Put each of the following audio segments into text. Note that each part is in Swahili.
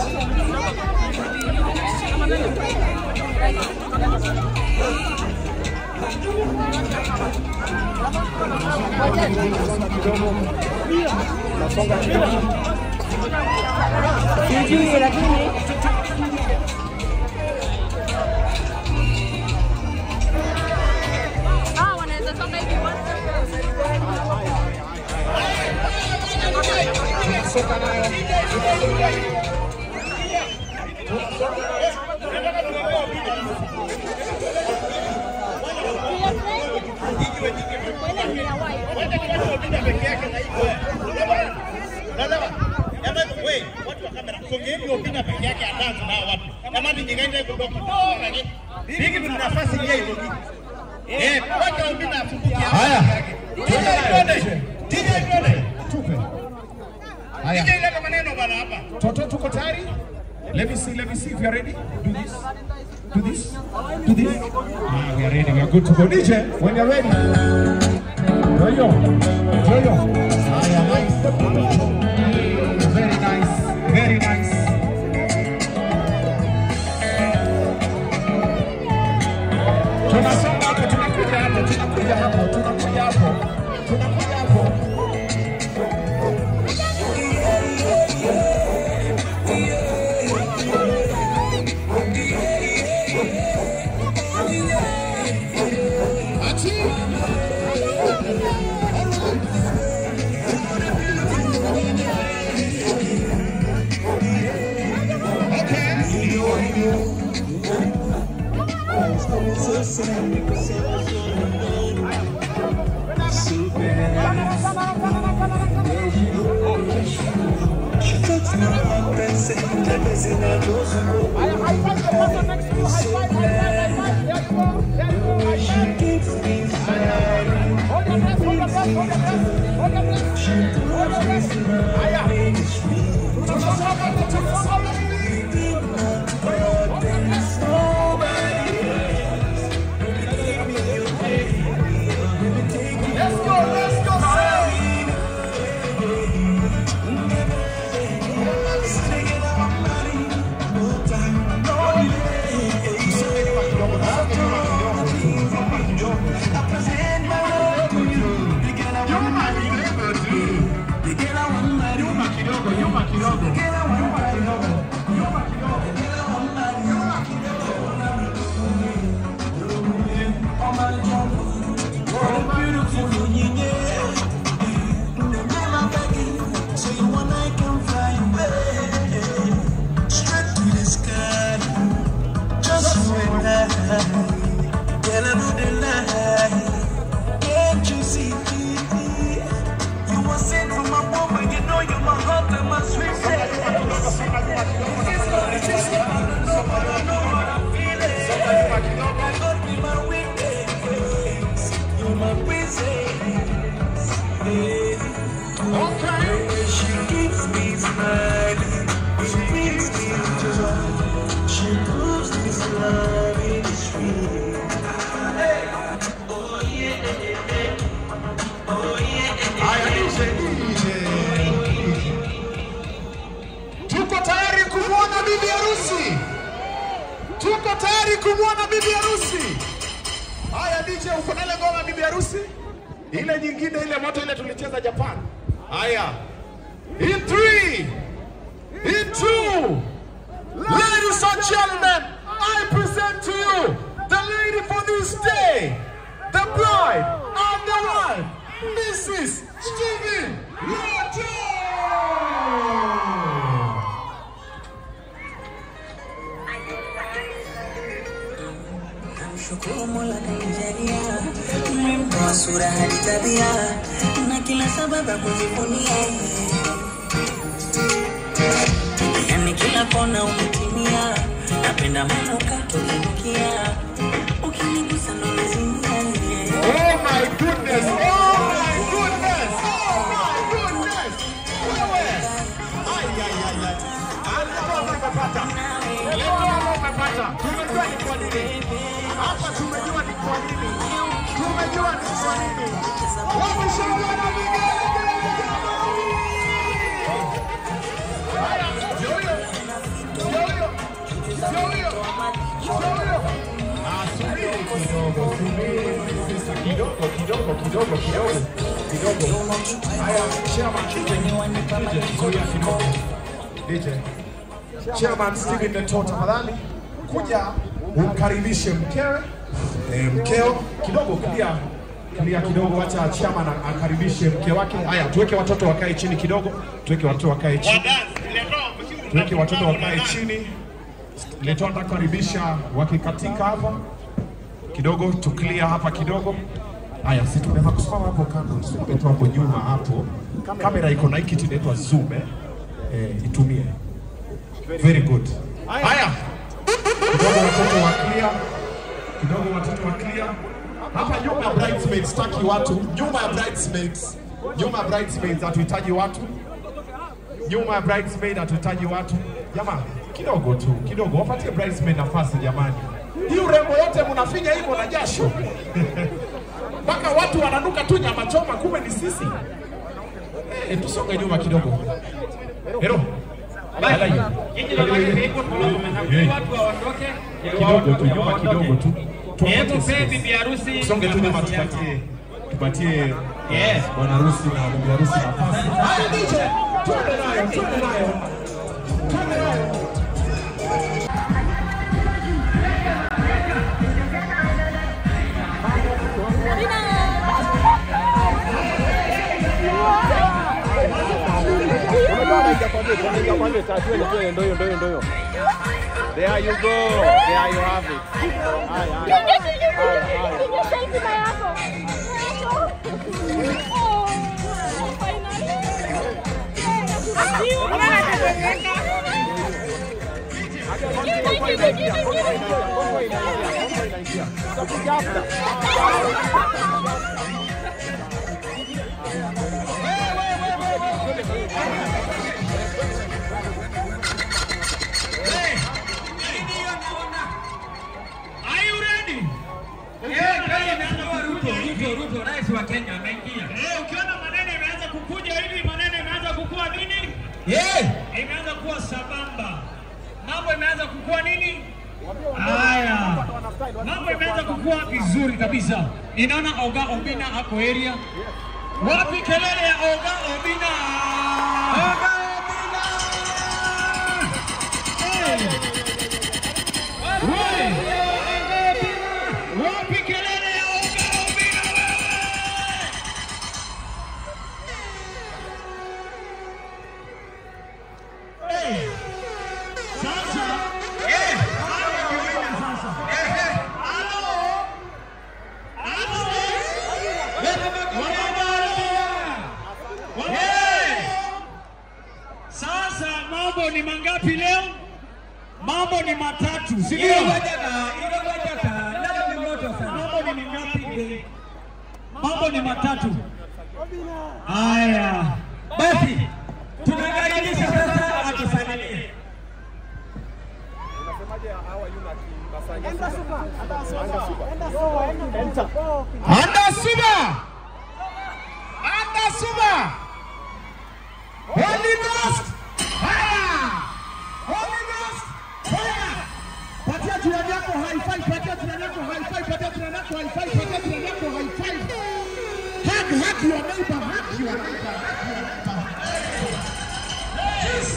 Sijui lakini Ah, wanaweza toka hivi Songeni Obina peke yake adansi na watu. Kama ni nyingine kutoka. Hiki ni nafasi yeye hiyo. Eh, wacha Obina afukuke hapa. Haya. DJ twende. DJ twende. Tupe. DJ Haya. leta maneno bana hapa. Toto tuko tayari? Let me see, let me see if you are ready. Do this. Do this. Do this. Ah, we are ready. We are good to go. DJ, when you're ready. Yo-yo. Yo-yo. Haya, nice. Very nice. Very nice. Tunasonga hapo, tunakuja hapo, tunakuja hapo, tunakuja hapo. Tunakuja hapo. Haya, DJ, DJ. Tuko tayari kumwona bibi harusi. Tuko tayari kumwona bibi harusi. Haya DJ, uko na ile ngoma ya bibi harusi? Ile nyingine ile moto ile tulicheza Japan. Haya. In three, in two, ladies and gentlemen, I present to you the lady for this day, the bride and the wife, Mrs. Stephen Roger. Namshukuru Mola kanijalia, nimemtoa sura hadi tabia na kila sababu ya kujivunia. Yani kila kona umetimia, napenda manukato kunukia, ukinigusa ndo nazimia. Oh my goodness! Oh my goodness! Oh my goodness! Wewe! Ai, ai, ai, ai. Alikuwa umepata. Leo umepata. Tumejua ni kwa nini. Hapa tumejua ni kwa nini. Tumejua ni kwa nini. Wameshangaa na vigelegele jamani! Haya, ndio huyo. Ah, subiri kidogo, subiri sasa kidogo kidogo kidogo kidogo kidogo. Haya, chairman DJ, DJ, zuia kidogo. DJ. Chairman Steven Leto, tafadhali kuja umkaribishe mkewe eh, mkeo kidogo clear clear kidogo, acha chairman akaribishe mke wake. Haya, tuweke watoto wakae chini kidogo, tuweke watoto wakae chini, tuweke watoto wakae chini. Leto atakaribisha wakikatika hapa kidogo, tu clear hapa kidogo. Haya, si tunaweza kusimama hapo kando, tusipe tu hapo nyuma hapo. Kamera iko na hii kitu inaitwa zoom eh, eh itumie. Very good. Haya, kidogo watoto wa clear, kidogo watoto wa clear. Hapa nyuma ya bridesmaids, staki watu nyuma ya bridesmaids, nyuma ya bridesmaids hatuhitaji watu, nyuma ya bridesmaid hatuhitaji watu. Jamaa kidogo tu, kidogo wapatie bridesmaid nafasi jamani. Hii urembo yote mnafinya hivyo na jasho mpaka watu wananuka tu nyama choma, kumbe ni sisi. Eh, tusonge nyuma kidogo. Hero. Lala hiyo. watu waondoke Kidogo tu nyuma kidogo tu. hebu Tuwapatie pee space. bibi harusi Tusonge tu nyuma nafasi yake. tupatie tupatie Yes. bwana harusi na bibi harusi nafasi. Haya DJ, twende nayo, twende nayo. Twende nayo. There you go. There you have it. Haya, haya. Are you ready? Eh, kama imeanza Ruto, Ruto, Ruto, rais wa Kenya ameingia. Eh, ukiona maneno imeanza kukuja hivi, maneno imeanza kukua nini? Eh, Imeanza kuwa sambamba. Mambo imeanza kukua nini? Haya. Mambo imeanza kukua vizuri kabisa. Ninaona Oga Obina ako area. Wapi kelele ya Oga Obina? Oga Obina! Eh. Wewe! Wapi kelele ya Oga Obina wewe? Eh. Sasa eh, haya ndio ile sasa. Eh, halo. Halo. Wababa. Eh. Sasa mambo ni mangapi leo? Mambo ni matatu, si ndio? Mambo ni mingapi? Mambo ni matatu. Haya, basi tunakaribisha sasa atusalimie. Anda Suba. Anda Suba. Holy Ghost. Fire. Holy Ghost. Fire. Patia jirani yako high five, patia jirani yako high five, patia jirani yako high five, patia jirani yako high five. Hug, hug your neighbor, hug your neighbor, hug your neighbor. Yes.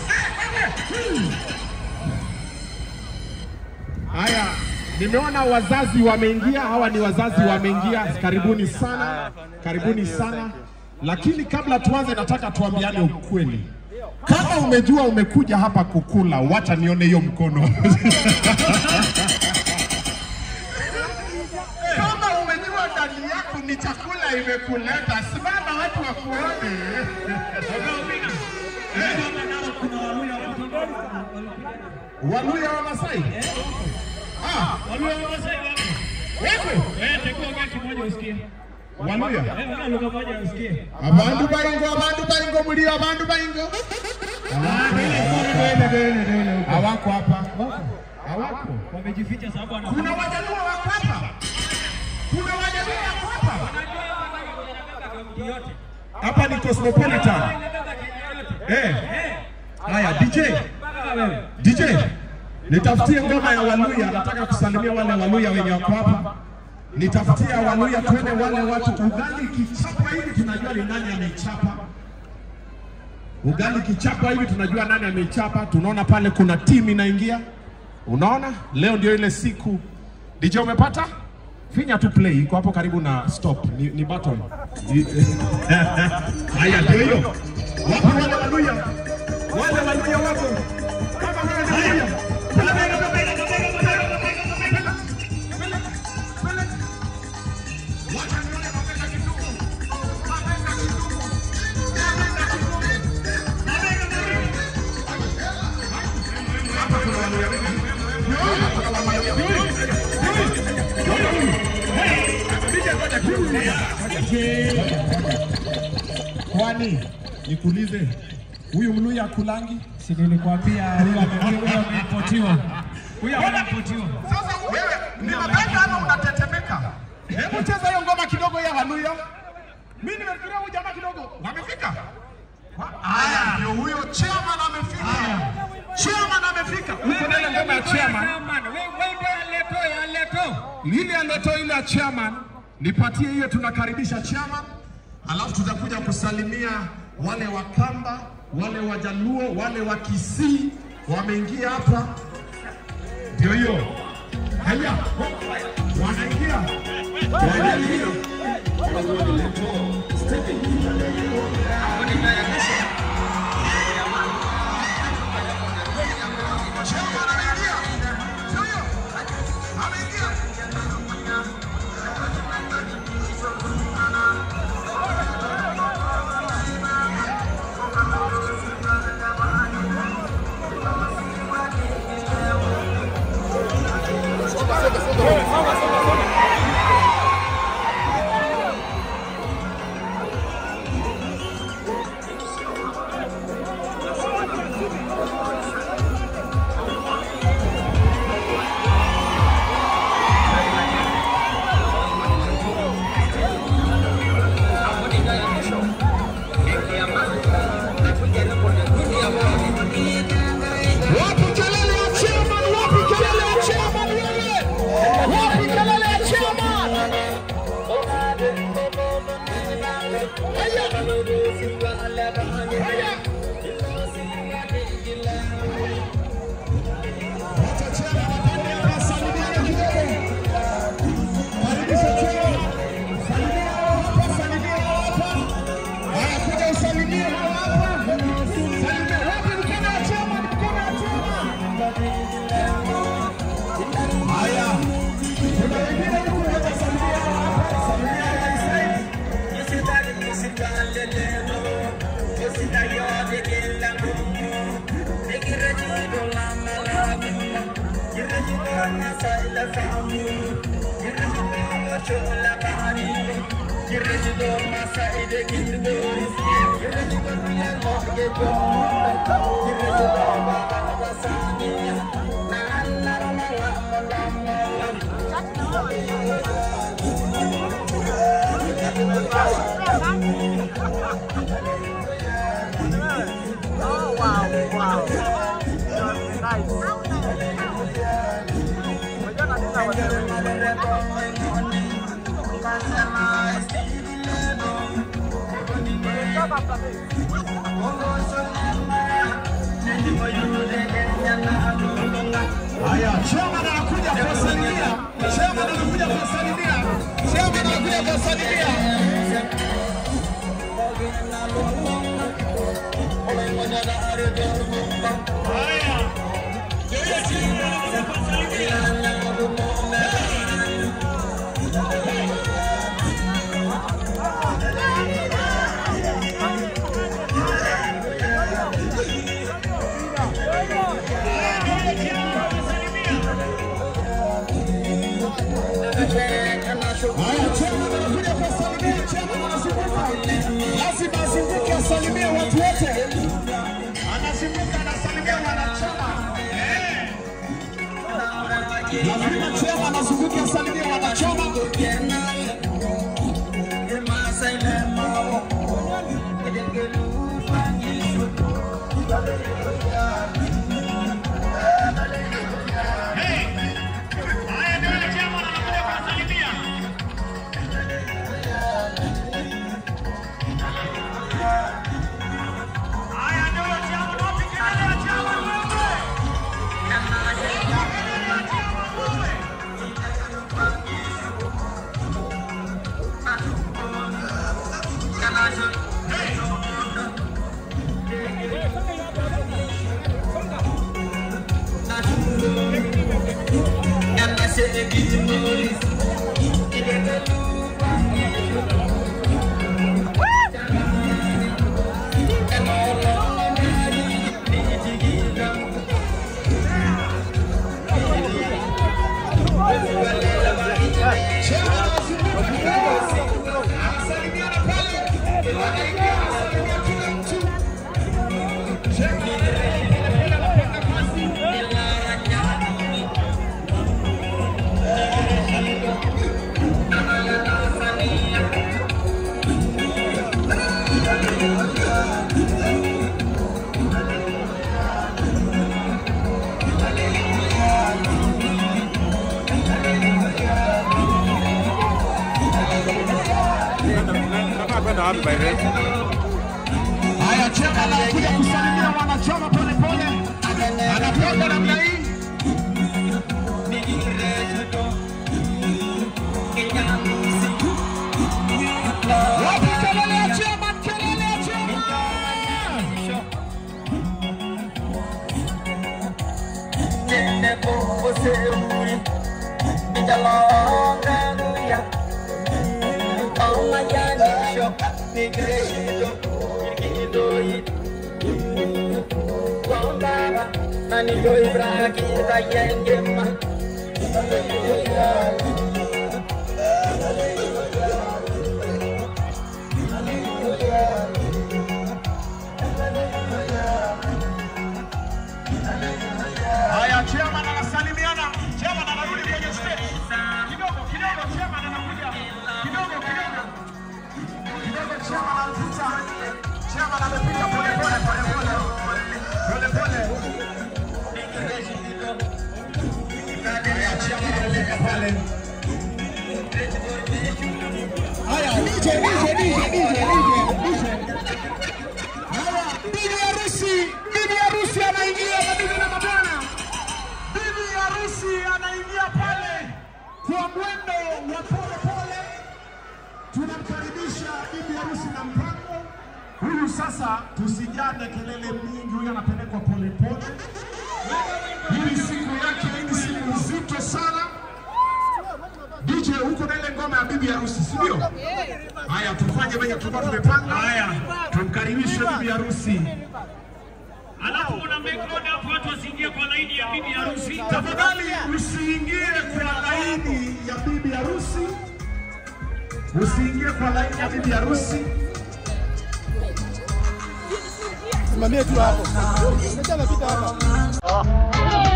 Haya, nimeona wazazi wameingia. Hawa ni wazazi wameingia, karibuni sana, karibuni sana. Lakini kabla tuanze, nataka tuambiane ukweli. Kama umejua umekuja hapa kukula, wacha nione hiyo mkono. Kama umejua ndani yako ni chakula imekuleta, simama watu wakuone. Waluya wa Masai? Ah, Waluya wa Masai wapo. wako? Eh, tekua ongea kimoja usikie. Waluya? Eh, ongea lugha moja usikie. Abandu baingo, abandu baingo, mulio abandu baingo. Hawako hapa. Hawako. Wamejificha sababu ana Kuna wajaluo wako hapa. Kuna wajaluo wako hapa. yote. Hapa ni Cosmopolitan. Eh. Haya DJ. Mpaka wewe. DJ. Nitafutie ngoma ya Waluya, nataka kusalimia wale Waluya wenye wako hapa. Nitafutia Waluya, twende wale watu. Ugali kichapa hivi tunajua ni nani ameichapa. Ugali kichapa hivi tunajua nani ameichapa. Tunaona pale kuna timu inaingia. Unaona, leo ndio ile siku. DJ umepata? Finya tu play, iko hapo karibu na stop, ni, ni button. Ni- Haya, ndio hiyo. Wapo wale Waluya, wale Waluya wapo. Kama wewe ni Mluya, Kwani nikuulize, huyu Mluya akulangi? Si nilikwambia huyo ame- huyo ameripotiwa. Huyo ameripotiwa. Sasa wewe ni mabega ama unatetemeka? Hebu cheza hiyo ngoma kidogo ya Waluya. Mimi nimefikiria huyu jamaa kidogo amefika. Haya, ndio huyo chairman amefika. Chairman amefika. Uko na ile ngoma ya chairman. Lile aleto ile ya chairman, nipatie hiyo, tunakaribisha chairman, alafu tutakuja kusalimia wale wa Kamba, wale wa Jaluo, wale wa Kisii wameingia hapa. Ndio hiyo. Haya, wanaingia. Wanaingia. Chairman anaingia. Ndio hiyo. Ameingia. Wapi kelele ya chairman? Wapi kelele ya chairman wewe? Wapi kelele ya chairman? Haya. Haya. Wacha chairman apande hapa asalimiane kidogo. Karibisha chairman. Salimia hao hapa, salimia hao hapa. Haya, kuja usalimie hao hapa. Salimia. Wapi mkono wa chairman? Mkono wa chairman. Haya. Kuna wengine huku watasalimia hao hapa. Salimia Rais. Oh, wow, wow. Nice. Unajua nini na wazee? Kama mtafiti. Haya, chairman anakuja kuwasalimia. Chairman anakuja kuwasalimia. Chairman anakuja kuwasalimia. Haya, chairman anakuja kuwasalimia. Chairman anazunguka. Lazima azunguke asalimie watu wote. Anazunguka anasalimia wanachama. Eh. Lazima chairman azunguke asalimie wanachama. Haya, chema anakuja kusalimia wanachama polepole, anakwenda namna hii. Wapi kelele ya chema? Kelele ya chema! Haya, chairman anasalimiana. Chairman anarudi kwenye stage. Kidogo kidogo, chairman anakuja. Kidogo kidogo. Kidogo chairman anapita. Chairman amepita pole pole pole pole. Pole pole. Haya, chairman anafika pale. Haya, DJ DJ DJ DJ DJ. Haya, bibi harusi, bibi harusi anaingia mabibi na mabwana. Bibi harusi anaingia pale kwa mwendo wa pole pole. Tunamkaribisha bibi harusi na mpango huyu. Sasa tusijane kelele mingi, huyu anapelekwa pole pole. Hii ni siku yake, hii ni siku nzito sana. DJ, huko na ile ngoma ya bibi harusi, si ndio? Haya, tufanye venye tulikuwa tumepanga. Haya, tumkaribishe bibi harusi. Alafu una make order hapo watu wasiingie kwa laini ya bibi harusi. Tafadhali usiingie kwa laini ya bibi harusi, usiingie kwa laini ya bibi harusi. Simamie tu hapo. Unajua anapita hapa.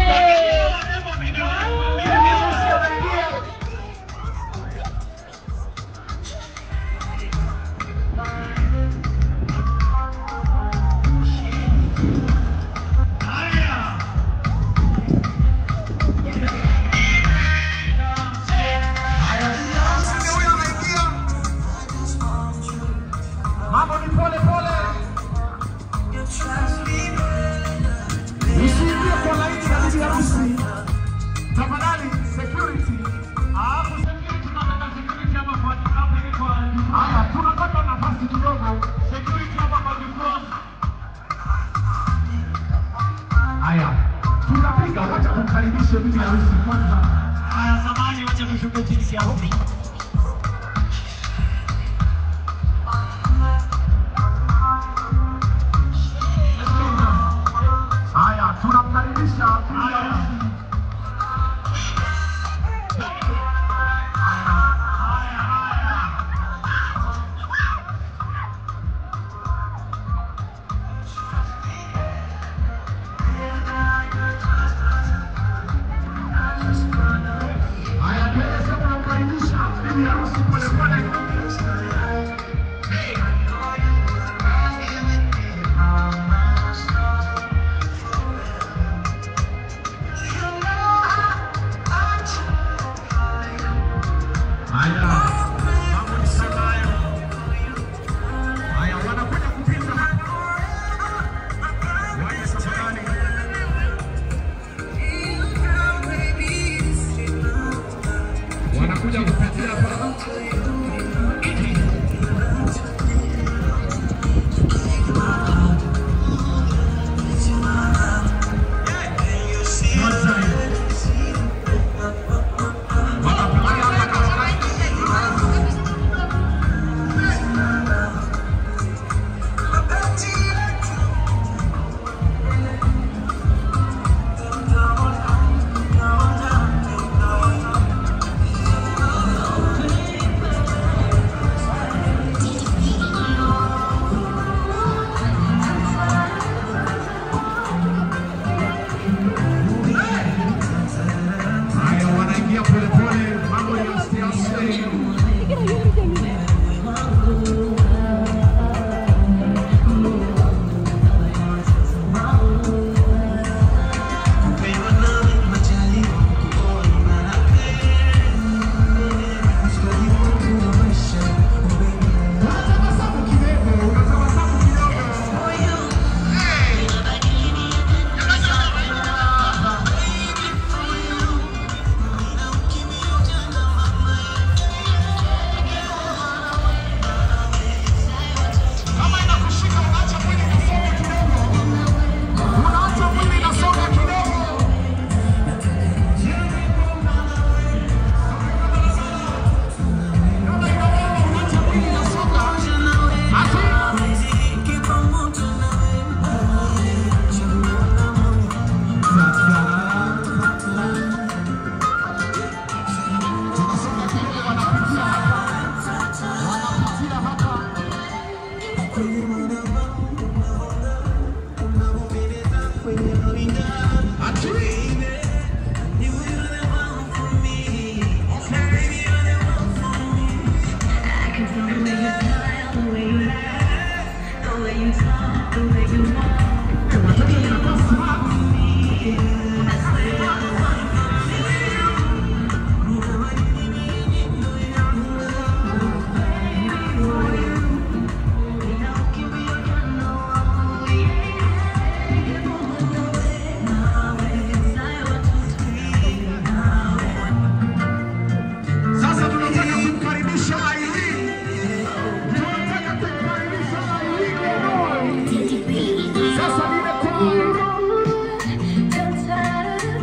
Msingi huyo anaingia, mambo ni pole pole, usiingie kwa laini ya bibi harusi tafadhali. Security, alafu security, tunataka security hapa kwa hapa ili kwa haya, tunapata nafasi kidogo, security hapa kwa jukwaa. Haya, tunapiga, wacha kumkaribishe bibi harusi kwanza. Haya, samahani, wacha tushuke chini kiasi. Haya, tunamkaribisha bibi harusi. Haya, tuweze kumkaribisha bibi harusi polepole. Thank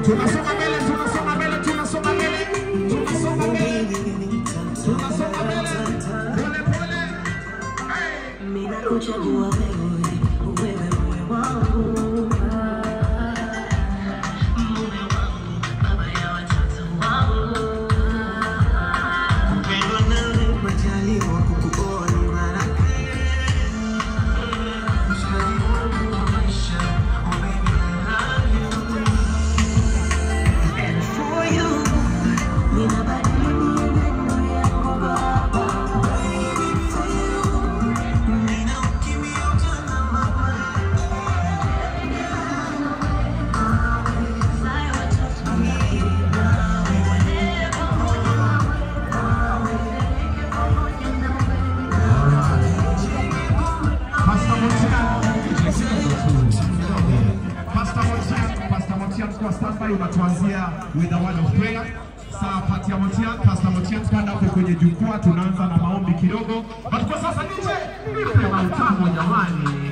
Tunasonga mbele, tunasonga mbele, tunasonga mbele, tunasonga mbele, tunasonga mbele, pole pole. Hey. Mimi nakuchagua wewe, wewe moyo wangu. Mume wangu, baba ya watoto wangu. Kupendwa nawe, majaliwa kukuoa ni baraka. Mshikaji wangu wa maisha, oh baby, I love you. And for you, ninabadili mienendo yako baba. Baby, for you, ninaukimbia ujana mabaya. Nawe watoto wawili, nawe walee pamoja nawe. Nawe peleke pamoja nawe. Pastor Motian, Pastor Motian, Pastor Motian kwa standby unatuanzia with a word of prayer. Saa pati ya Motian, Pastor Motian panda hapo kwenye jukwaa, tunaanza na maombi kidogo. But kwa sasa nje, nipe mautamu jamani.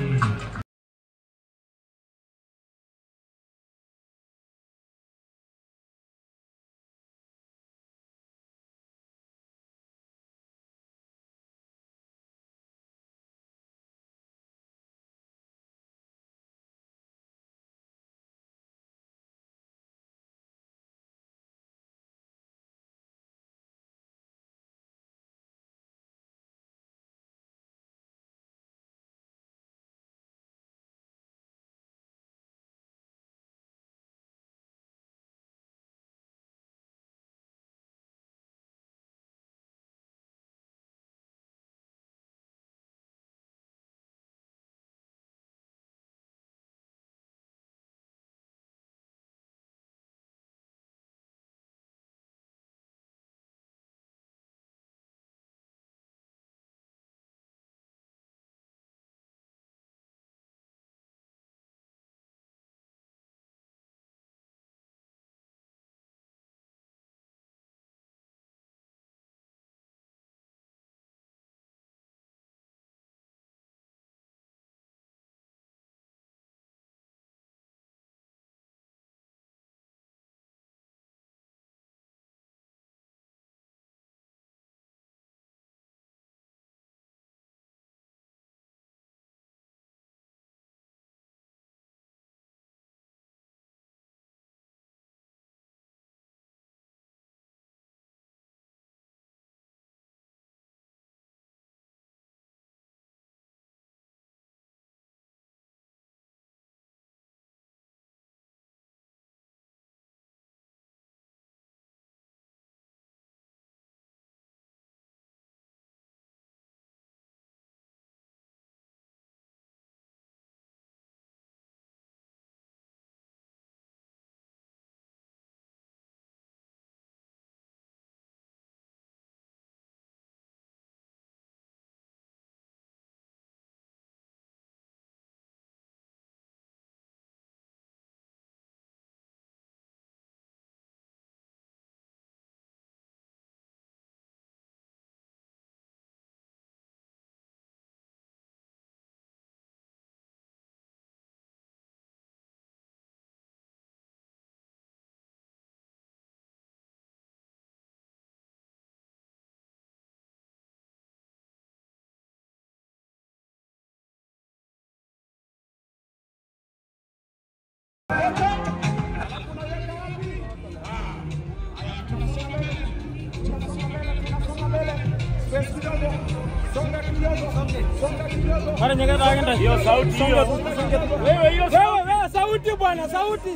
Hiyo sauti hiyo. Wewe hiyo Wewe, wewe, sauti bwana, sauti.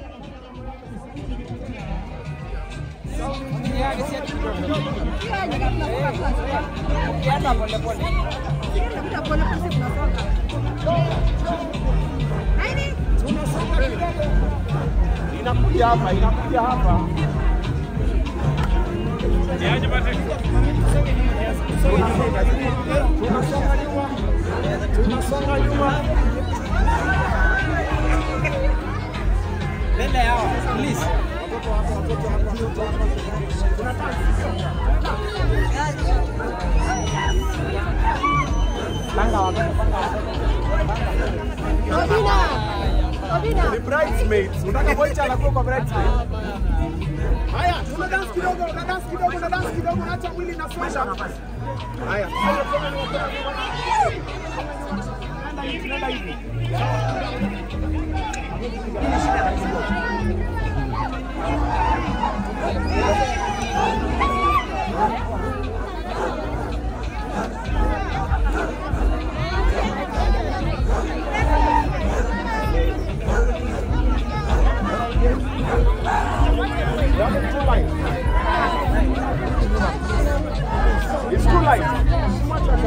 inakuja hapa, inakuja hapa. Tunasonga nyuma. Tunasonga nyuma. Mbele yao, please. Panga watoto, panga watoto. Ni bridesmaids. Unataka Voicha anakuwa kwa bridesmaid. Haya, una dance kidogo, una dance kidogo, una dance kidogo, unaacha mwili inasonga. Haya. Nenda hivi, nenda hivi. It's too light.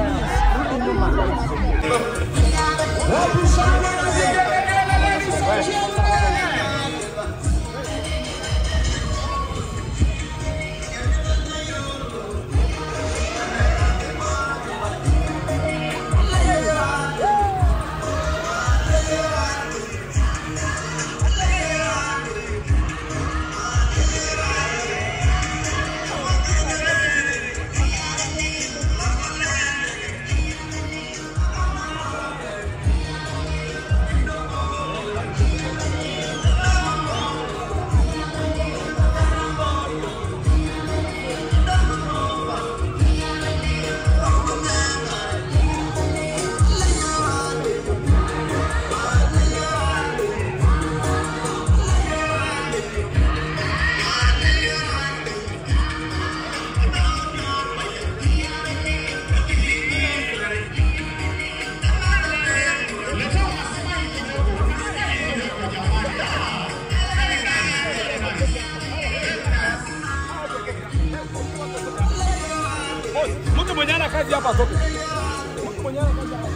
Mtu mwenye ana kazi hapa sote. Mtu mwenye ana kazi hapa.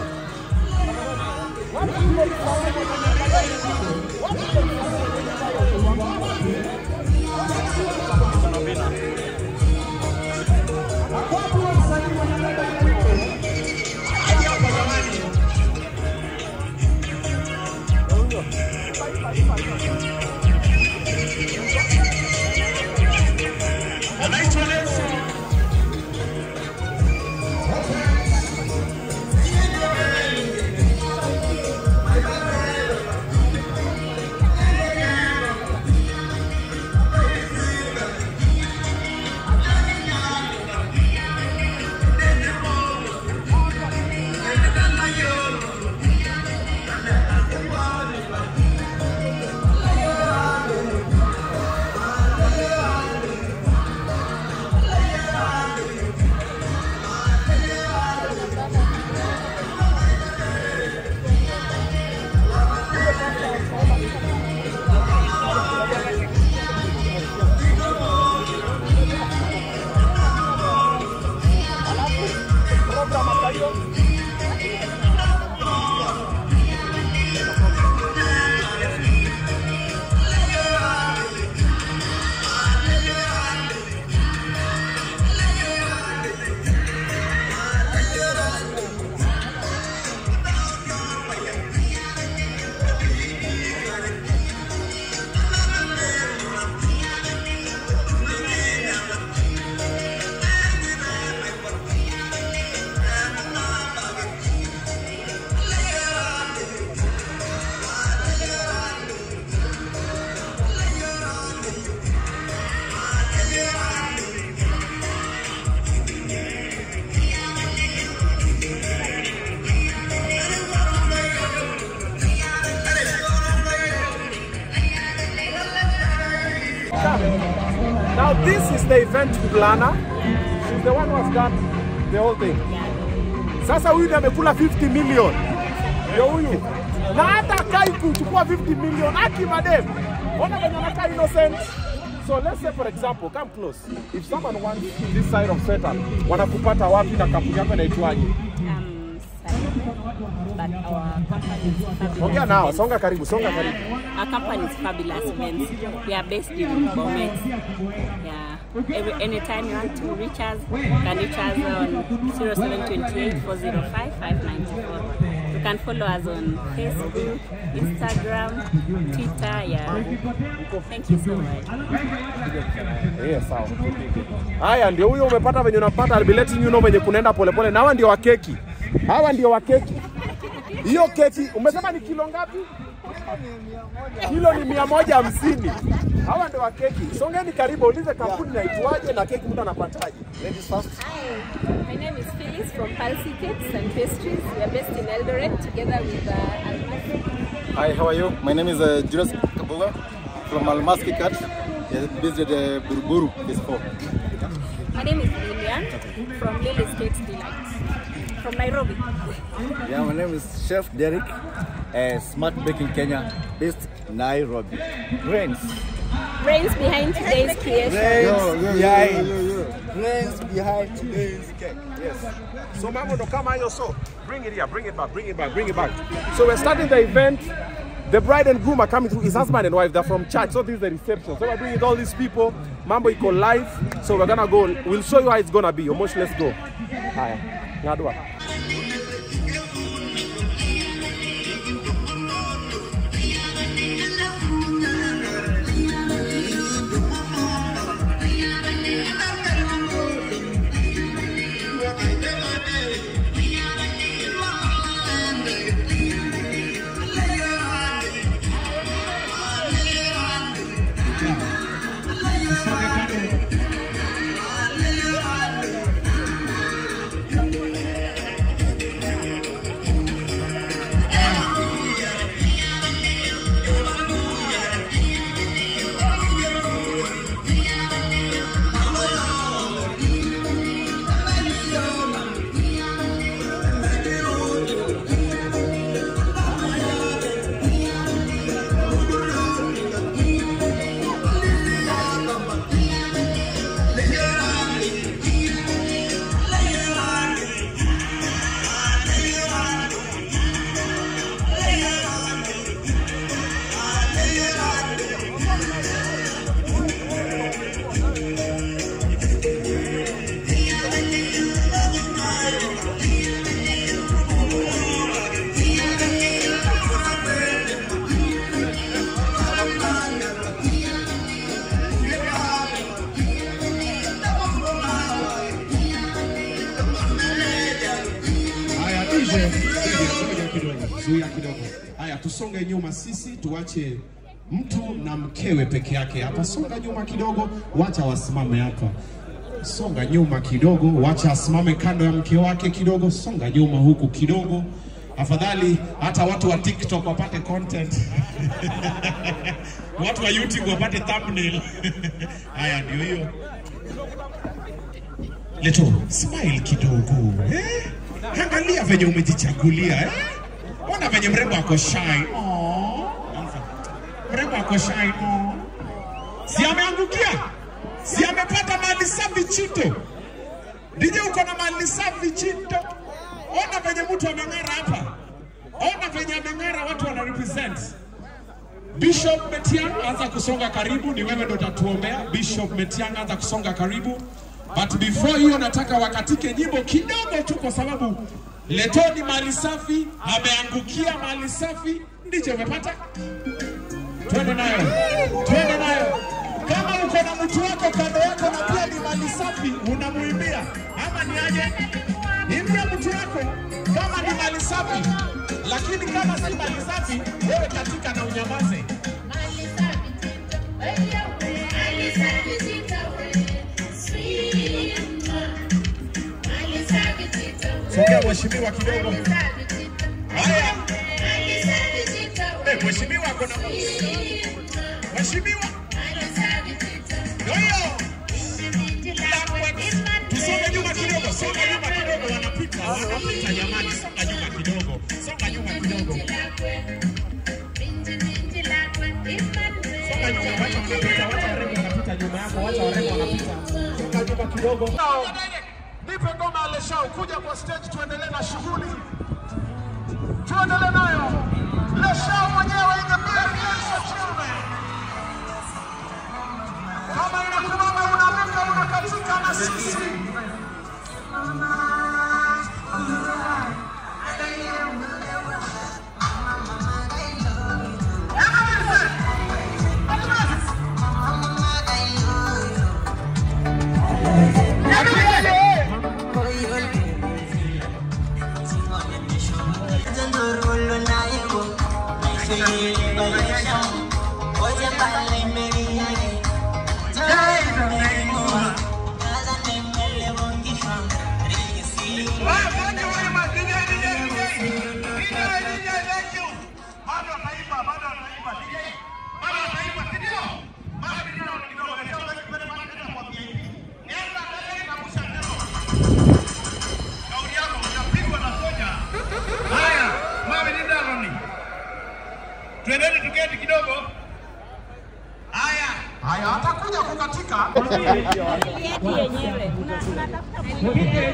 Now this is the event planner. She's the one who has done the whole thing. Sasa huyu ndiye amekula 50 million. Ndio huyu. Na hata kai kuchukua 50 million aki madem. Ona venye anakaa innocent. So let's say for example, come close. If someone wants this side of setup, wanakupata wapi na kampuni yako inaitwaje? um, but our company is fabulous. Ongea nao, Events. songa karibu, songa karibu. Our company is fabulous events. We are based in Bomet. Yeah. Every, anytime you want to reach us, you can reach us on 0728 405 594. You can follow us on Facebook, Instagram, Twitter. Yeah. Thank you so much. Eh, sawa. Haya ndio huyo umepata venye unapata I'll be letting you know venye kunaenda polepole na hawa ndio wa keki. Hawa ndio wa keki. Hiyo keki umesema ni kilo ngapi? kilo ni mia moja hamsini. Hawa ndio wa keki. Songeni karibu, ulize kampuni naitwaje na keki mtu anapataje. Ladies first. My name is Phyllis from Palsy Cakes and Pastries. We are based in Eldoret together with uh, Almas. Hi, how are you? My name is uh, Julius Kabuga from Almaski Cat. Yeah, based at uh, Buruburu, phase 4. My name is Lilian from Lily's Cakes Delight from Nairobi. Yeah, my name is Chef Derek, uh, Smart Baking Kenya, based Nairobi. Brains. Brains behind today's creation. behind. Brains behind today's cake. Yes. So mambo ndo kama hiyo so. Bring it here, bring it back, bring it back, bring it back. So we're starting the event. The bride and groom are coming through. His husband and wife, they're from church. So this is the reception. So we're bringing all these people. Mambo iko live. So we're gonna go. We'll show you how it's gonna be. Omosh, let's go. Haya. Ngadwa. Haya, DJ, ngoja kidogo, zuia kidogo. Haya, tusonge nyuma sisi, tuache mtu na mkewe peke yake hapa. Songa nyuma kidogo, wacha wasimame hapa. Songa nyuma kidogo, wacha asimame kando ya mke wake kidogo. Songa nyuma huku kidogo, afadhali hata watu wa TikTok wapate content watu wa YouTube wapate thumbnail. Haya, ndio hiyo. Leto, smile kidogo eh? Angalia venye umejichagulia eh? Ona venye mrembo ako shy. Aww. Mrembo ako shy. Aww. Si ameangukia? Si amepata mali safi chito? DJ uko na mali safi chito? Ona venye mtu ameng'ara hapa. Ona venye ameng'ara, watu wana represent. Bishop Metiang anza kusonga karibu, ni wewe ndo utatuombea. Bishop Metiang anza kusonga karibu, but before hiyo nataka wakatike nyimbo kidogo tu, kwa sababu letoni mali safi, ameangukia mali safi. Ndicho umepata, twende nayo, twende nayo. Kama uko na mtu wako kando yako na pia ni mali safi, unamuimbia ama ni aje? Imbia mtu wako kama ni mali safi, lakini kama si mali safi, wewe katika na unyamaze. Sogea mheshimiwa kidogo. Haya. Eh, mheshimiwa ako na Mheshimiwa. Ndio hiyo. Tusonge nyuma kidogo, songa nyuma kidogo, wanapita, wanapita jamani, songa nyuma kidogo, songa nyuma kidogo. Songa nyuma, wacha wanapita, wacha warembo wanapita nyuma yako, wacha warembo wanapita. Songa nyuma kidogo. Nipe ngoma ya Leshau, kuja kwa stage tuendelee na shughuli. Tuendelee nayo. Leshau mwenyewe in the building, for children. Kama inakumama unaruka unakatika na sisi. Tendo rolo na yego, na Haya, atakuja kukatika. Yetu yenyewe. Una- Tunatafuta mwingine.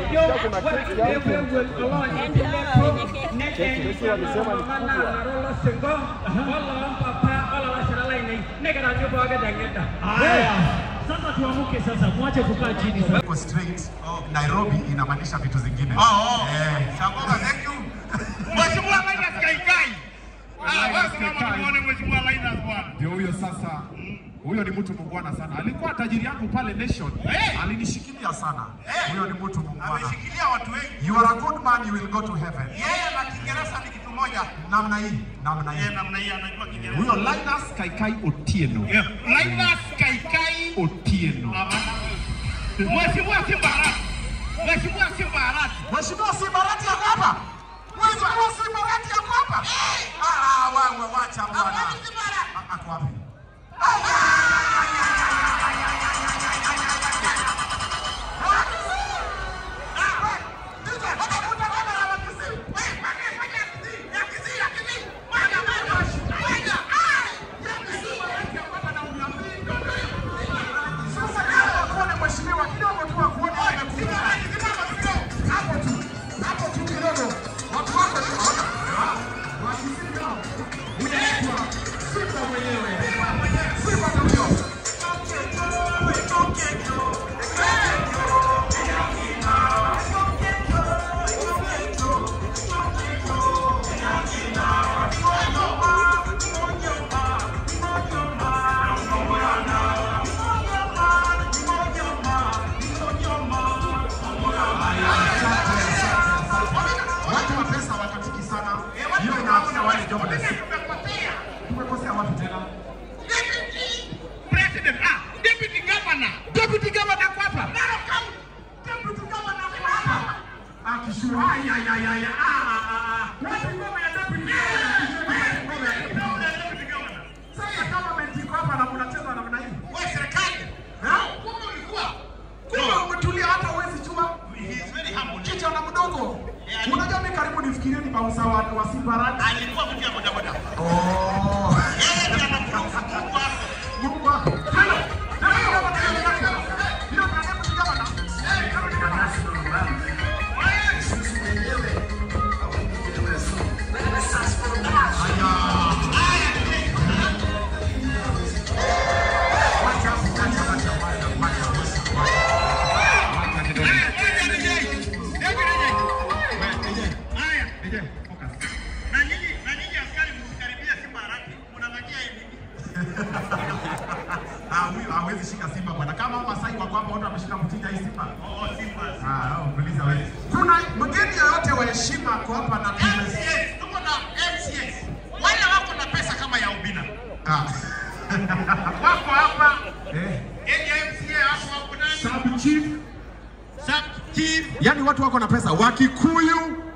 Haya, sasa tuamuke sasa, mwache kukaa chini sasa. Iko straight. Nairobi inamaanisha vitu zingine. Oh, oh. Eh. Sangoma, thank you. Mheshimiwa Linus Kaikai. Ah, wewe simama tuone Mheshimiwa Linus bwana. Ndio huyo sasa. Huyo ni mtu mungwana sana. Alikuwa tajiri yangu pale Nation. Eh. Alinishikilia sana. Huyo ni mtu mungwana. Ameshikilia watu wengi. You are a good man, you will go to heaven. Yeye na Kiingereza ni kitu moja. Namna hii, namna Yeye hii. namna hii anajua Kiingereza. Huyo Linus Kaikai Otieno. Yeah. Linus Kaikai. Otieno. Mheshimiwa Simbarat. Mheshimiwa Simbarat. Mheshimiwa Simbarati yako hapa? Mheshimiwa Simbarati yako hapa? Ah, wewe wacha bwana. Ah, Ako wapi? Sasa kama kuone mheshimiwa kidogo tu akuone amekuja. Hapo tu. Hapo tu kidogo. Watu wako tu. Wakisika. Unaitwa Simba mwenyewe. Simba ndio. Watu wa pesa wakatiki sana. Hiyo inaafia wale jobless. Tumekosea wapi tena? President, ah, Deputy Governor. Deputy governor kwa hapa. Narok County. Deputy Governor kwa hapa. Akishua. Ay ay ay ay. Ah ah ah. Wapi ngoma ya deputy governor? Deputy Governor. Sasa government iko hapa na mnacheza namna hii. Wewe serikali. Ha? Kumbe ulikuwa. Kumbe umetulia hata uwezi chua. He is very humble. Kijana mdogo. Yeah. Unajua mimi karibu nifikirie ni bausa wa wa Simbarati. Alikuwa mtu ya bodaboda. Oh. Yeye ndiye anaproof Mungu wako. Mungu wako. Tena. Tena hiyo baba tena. Hiyo ndio deputy governor. Eh, deputy governor. Na nyinyi na nyinyi askari msikaribia Simba haraka. Mnang'ania hivi. Ah, huyu hawezi shika Simba bwana. Kama hao Masai wako hapa wote wameshika mtinja hii Simba. Oh, Simba. Ah, oh, uliza wewe. Kuna mgeni yoyote wa heshima kwa hapa na tume. MCS, tuko na MCS. Wale wako na pesa kama ya Ubina. Ah. Wako hapa. Eh. Area MCA hapo hapo nani? Sub chief. Sub chief. Yaani watu wako na pesa. Wakikuyu,